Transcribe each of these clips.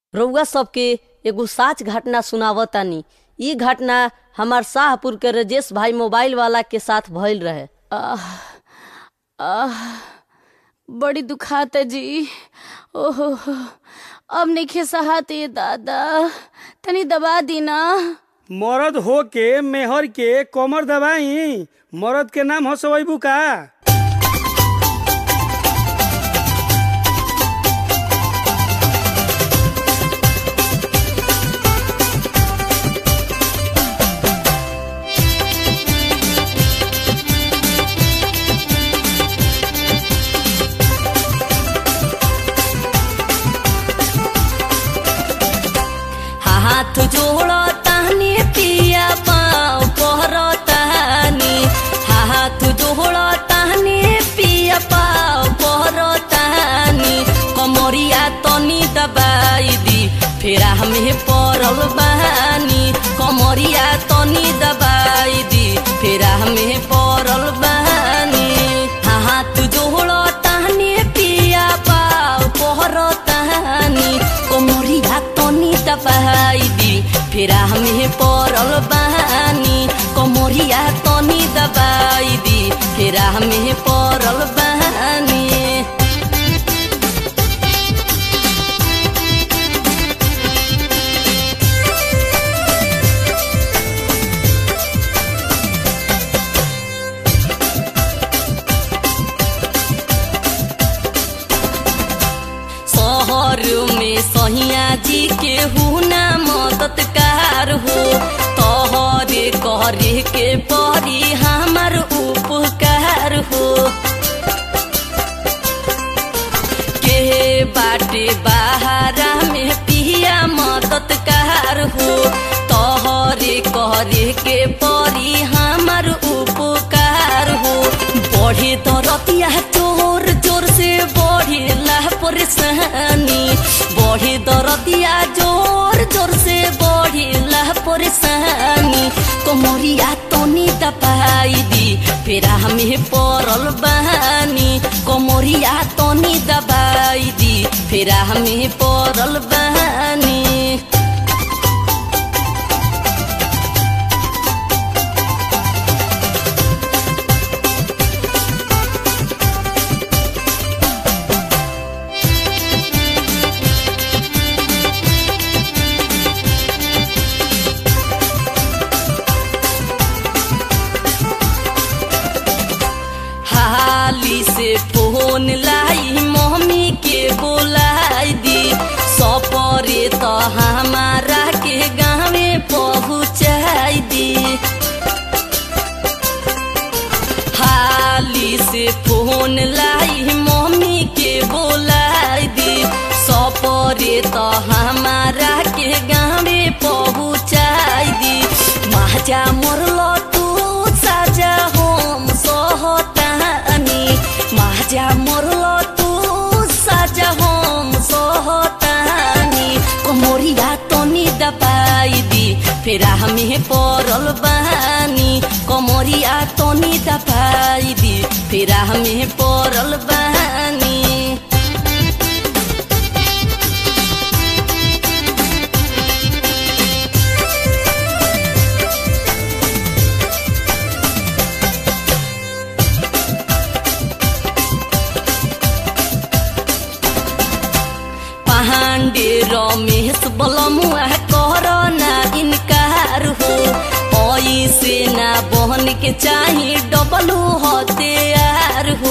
रउआ सबके एगो साच घटना सुनावतानी इ घटना हमार शाहपुर के रजेश भाई मोबाइल वाला के साथ भइल रहे आह आह बड़ी दुखात है जी ओहो अब नहीं सहात ये दादा तनी दबा दी ना मरद हो के मेहर के कमर दबाई मरद के नाम हसवैबू का हाथ जोड़ो तानी पिया पाँव पहरो तानी हाथ जोड़ो तानी पिया पाँव पहरो तानी कमरिया तनी दबाई दी फेरा हमें पड़ल बानी कमरिया तनी दबाई दी फेरा हमें पड़ल बानी हाथ जोड़ो तानी पिया पाँव पहरो तानी कमरिया तनी दबाई दी फेरा हमें पड़ल बानी कमरिया तनी दबाई दी फेरा हमें पड़ल बानी शहर में सहिया जी के हुना मददगार हो तोहरे करे के परी हमार उपकार हो के बाटे बहारा में पिया मददगार हो तोहरे करे के परी हमार उपकार हो बढ़े दरतिया चोर जोर से बढ़े ला परेशानी बढ़े दरतिया जोर जोर से बढ़े ला परेशानी कमरिया तनी दबाई दी फेरा हमें पड़ल बहानी कमरिया तनी दबाई दी फेरा हमें पड़ल बहानी हाली से फोन लाई मम्मी के बोलाई दी सपरे तो हमारा के गाँवे पहुँचाई दी हाली से फोन लाई मम्मी के बोलाई दी सपरे तो हमारा के गाँवे पहुँचाई दी महाजा मरलो तू साजा होम सहतानी महाजा मरलो तू साजा होम सहतानी कमरिया तनी दबाई दी फेरा हमें पड़ल बानी कमरिया तनी दबाई दी फेरा हमें पड़ल बानी पांडे रमेश बलमुआ कर ना इनकार हो ऐसे ना बहन के चाही डबलू हथियार हो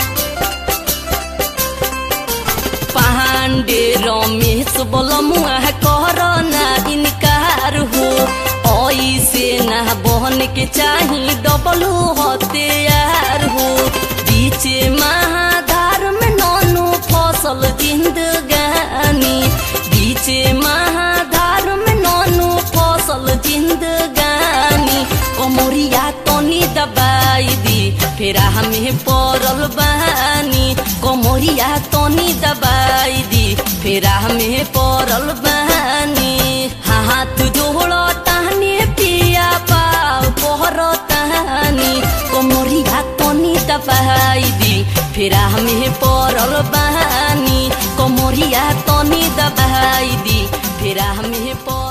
पांडे रमेश बलमुआ कर ना इनकार हो ऐसे ना बहन के चाही डबलू हथियार हो बीचे महाधार में नौनु फसल जिंदगानी बीचे महाधार में नौनु फसल जिंदगानी कमरिया तनी दबाई दी फेरा हमें पड़ल बानी कमरिया तनी दबाई दी फेरा हमें पड़ल बानी हाथ जोड़ो तानी पिया पाव पहरो तानी कमरिया तनी दबाई दी फेरा हमें पड़ल बानी कमरिया तनी दबाई दी फेरा में प